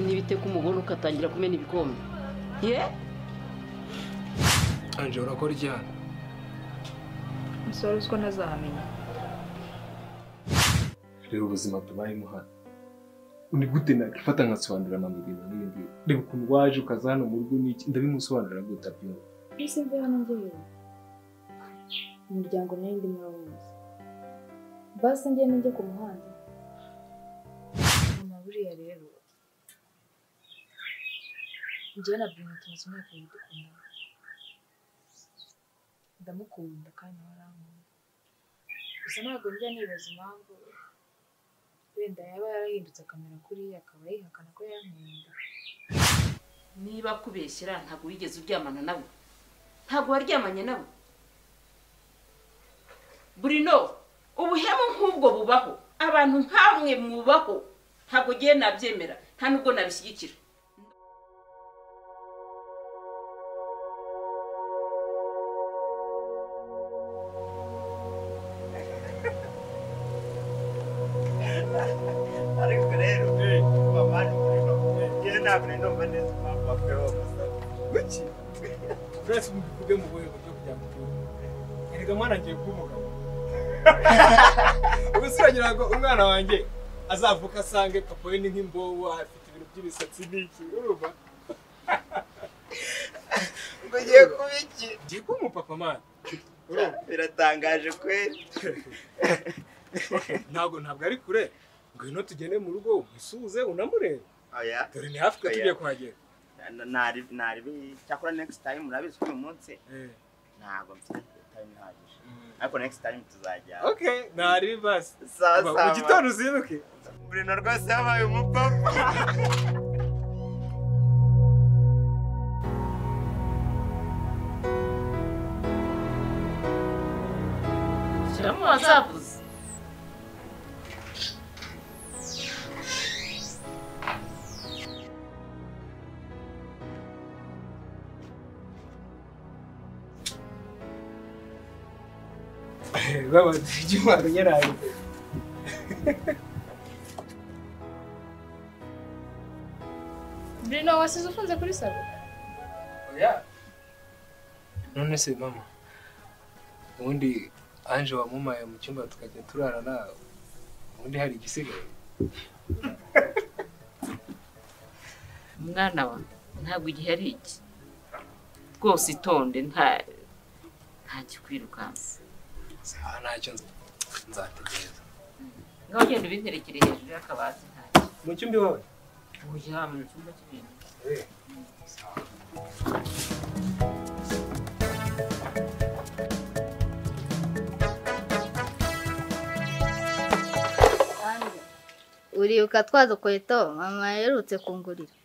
ubundi ugatangira kumena ibikombe ye anjye urakora iki hano umusore uziko ntazahamenya reba ubuzima tubayemo hano ni gute nakifata nkasobanurira mama ibintu nk'ibi ngibi reba ukuntu waje ukaza hano mu rugo n'iki ndabimusobanurira gute abyumva mbese mve hano ngewe umuryango nawe ndi murawuzi basi ngende njye ku muhanda mama buriya rero njyewe na bruno tumaze umwaka umwe dukundana ndamukunda kandi warankunda gusa ntabwo njya nibaza impamvu wenda yaba yarahindutse akamera kuriya akaba yihakana ko yankunda niba akubeshyera ntabwo wigeze uryamana nabo ntabwo waryamanye nabo burino ubuhemu nk'ubwo bubaho abantu nk'amwe mubaho ntabwo ugiye nabyemera nta nubwo nabishyigikira ariko rero mama ni kureba njyewe ntabwo rero mba neza impamvu bakwiye bamusa kuki twese mubivuge mu buhe buryo kugira ngo tuwuve erega mwana ngiye kuba umugabo ubwo siragira ngo umwana wanjye azavuka asange papa we ni nk'imbobo afite ibintu by'imisatsi n'iki urumva ngo ngiye kuba iki ngiye kuba umupapa mwana urumva biratangaje kweli ntabwo ntabwo ari kure ngwino tugende mu rugo umusuhuze unamurebe oya dore ni hafi ko tugiye kuhagera nari nari cyakora next time murabizi ko uyu munsi Eh, ntabwo mfite time ihagije mm. ariko next time tuzajya okay ntari basi sawa Uba- mu gitondo uzinduke buri na rwose yabaye umupapa shyiramo wazavuze babaze icyumwaka nyirayo bruno wasize ufunze kuri salo none se mama ubundi anje wamumaye mu cyumba tukajya turarana ubundi hari igisigaye umwana wawe ntabwo igihe ari iki rwose itonde nta nta kikwirukansa sawa ntacyo nzi. nzategereza niba ugenda ubinterekere hejuru y'akabati ntacyo mu cyumba iwawe uya mu cyumba cy'ibintu uribuka twa dukweto mama yaherutse kungurira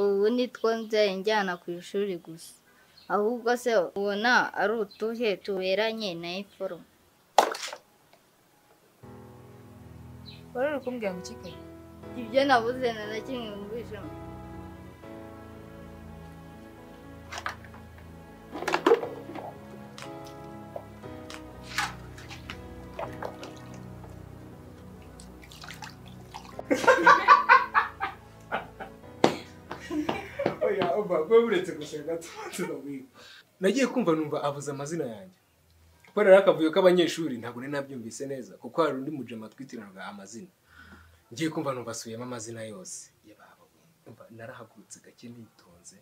ubu nitwo nzajya njyana ku ishuri gusa ahubwo se ubona ari utuhe tuberanye na iforo wari uri kumbwira ngo ukikaye ibyo nabuze na na kimwe mwumvishemo oya uba kuba buretse gusenga turamwiga nagiye kumva numva avuze amazina yanjye kubera rero akavuyo k'abanyeshuri ntabwo nari nabyumvise neza kuko hari undi mujema twitiranwaga amazina ngiye kumva numva asubiyemo amazina yose yababa umva narahagurutse gake nitonze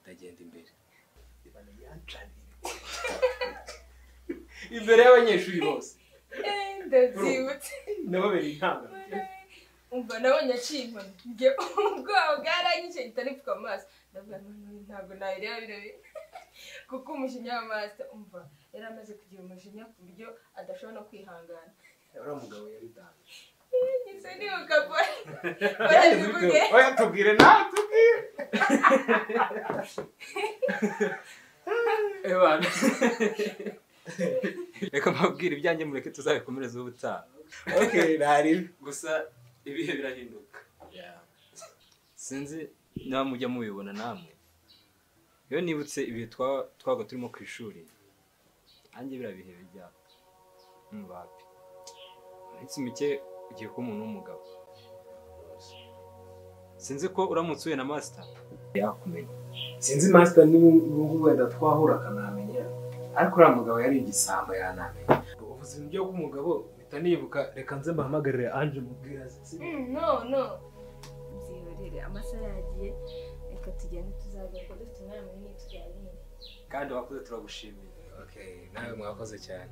ndagenda imbere imbere y'abanyeshuri bose ndabyibutse nababereye intanga umva nabonye aciye inkoni njye ubwoba bwaranyishe mpita nipfuka mu maso ndavuga none ntabwo nayireba birebe kuko umujinya wa master umva yari amaze kugira umujinya ku buryo adashobora no kwihangana uriya mugabo yari dame nyise nibuka boy byageze barabivuge bite? oya tubwire nawe tubwire ebana reka mbabwire ibyanjye mureke tuzabikomereze ubutaha okay ntaribi gusa ibihe birahinduka sinzi niba mujya mubibona namwe iyo nibutse ibihe twa- twabaga turimo ku ishuri nanjye biriya bihe bijya mubapi iminsi mike ugiye kuba umuntu w'umugabo sinzi ko uramutse uhuye na masita yakumenya sinzi masita n'ubu wenda twahura akanamenya ariko uriya mugabo yari igisambo yanamenya ubuzima byo bw'umugabo mpita nibuka reka nze mpahamagarire anje mubwira no no byihorere amasaha yagiye reka tugende tuzagaruka dufite umwana munini tujyanye kandi wakoze turagushimiye nawe mwakoze cyane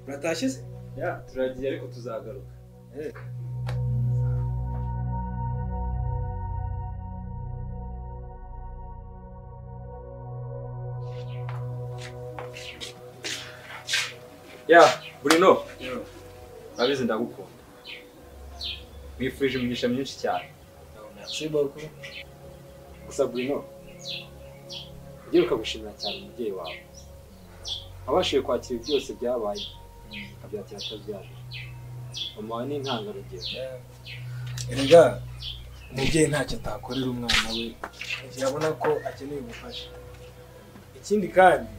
muratashye se Ya, turagiye ariko tuzagaruka ya burino urabizi ndagukunda mwifurije imigisha myinshi cyane siboko gusa burino ugiye ukagushimira cyane umubyeyi wawe wabashije kwakira byose byabaye abyakira atabyara mama wawe ni intangarugero erega umubyeyi ntacyo atakorera umwana we igihe abona ko akeneye ubufasha ikindi kandi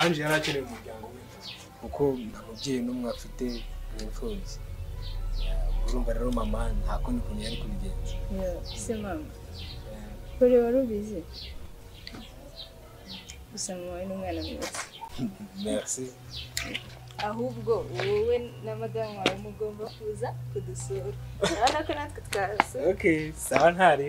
anje yari akeneye umuryango we kuko nta mubyeyi n'umwe afite mu mfubyi urumva rero mama nta kundi kuntu yari kubigenza se mama kuri wari ubizi gusa mama we ni umwana mwiza merci ahubwo wowe na madamu wawe mugomba kuza kudusura urabona ko natwe twasura ok sawa ntare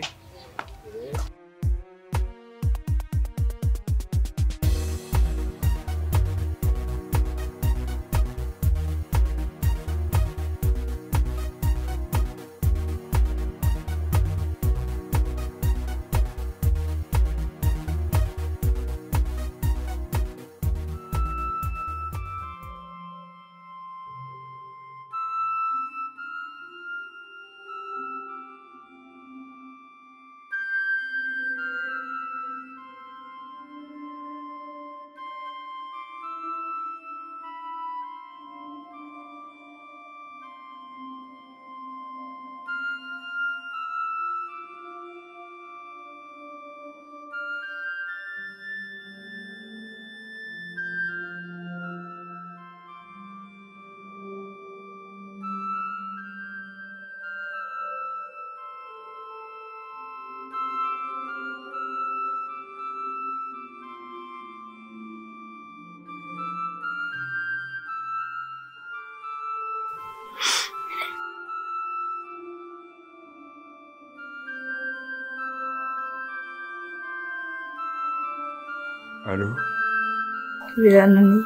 Allô birananiye